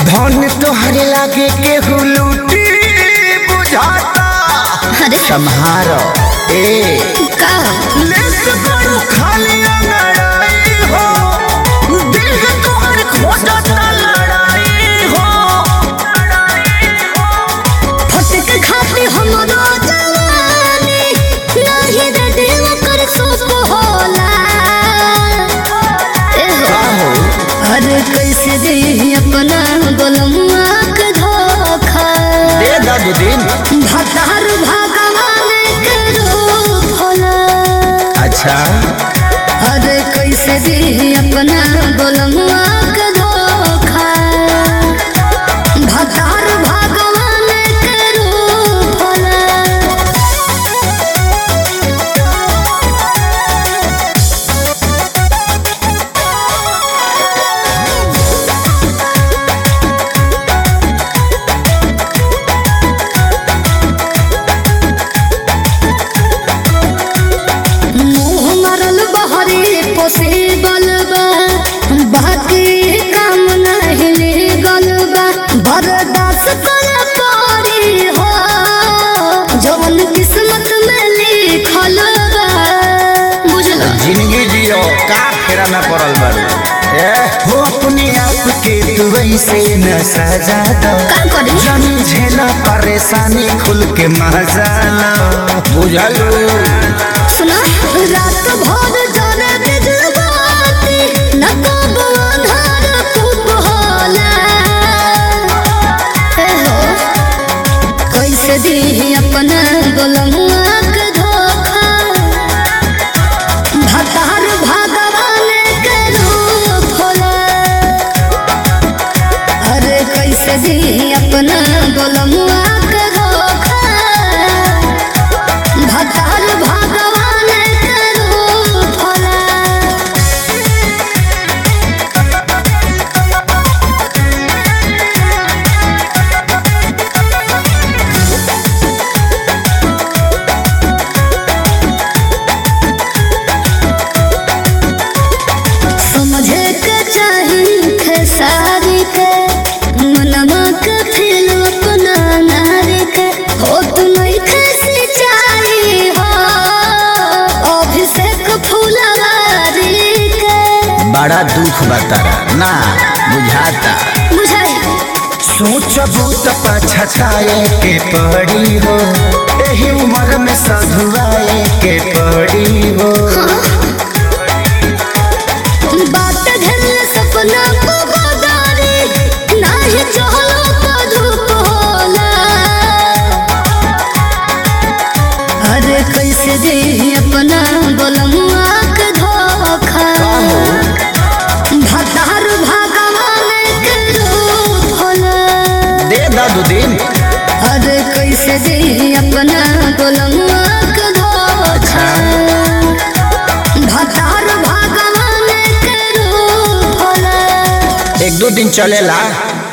धन तोहरे लागे केहू लूटी बुझाता अरे सम्हारो ए का लेस करू खाली लड़ाई हो दिल है तोहर खोजता लड़ाई हो फटक खाते हमरो जवानी नाही रे दिल कर सोच होला ए हो। का हो अरे कैसे दे अपना गोलमुआ के धोखा दे दादू दिन भतार भगवान के रूप होला अच्छा अरे कैसे दे अपना गोलमुआ के धोखा भतार भगवान के रूप होला मुँह मरल बहरे पोसे बलबा बाकी काम नहीं गल बा बर्दाश्त कर पारी हो जवन किस्मत में लिखल बा बुझल जिंदगी जियो का फेरा में पड़ल बारू ए हो अपने आप के तू ऐसे न सजा दो का करी जन झेला परेशानी खुल के मजा लो बुझलू सुना रात भर जाने बिजबाती न कब अंधार खूब होला हे हो कैसे दी अपना गोलमुआ के धोखा भतार भगवान के रूप होला अरे कैसे दी अपना गोलमुआ के धोखा भतार भगवान के रूप होला समझे के चाही खेसारी के मनवा के फिर अपना नारी के हो तू नहीं खेसी चाही हो अभिषेक फुलवारी के बड़ा दुख बतारा ना बुझाता बुझाई सोचबू त पछताए के पड़ी हो एही उम्र में सधुआए के पड़ी हो बात घेर सपना को बदारी नाही चहलो तो धूप होला अरे कैसे दे अपना गोलमुआ के धोखा भतार भगवान के रूप होला दे दादू दिन अरे कैसे दे अपना गोलमुआ के धोखा भतार भगवान के रूप होला एक दो दिन चलेला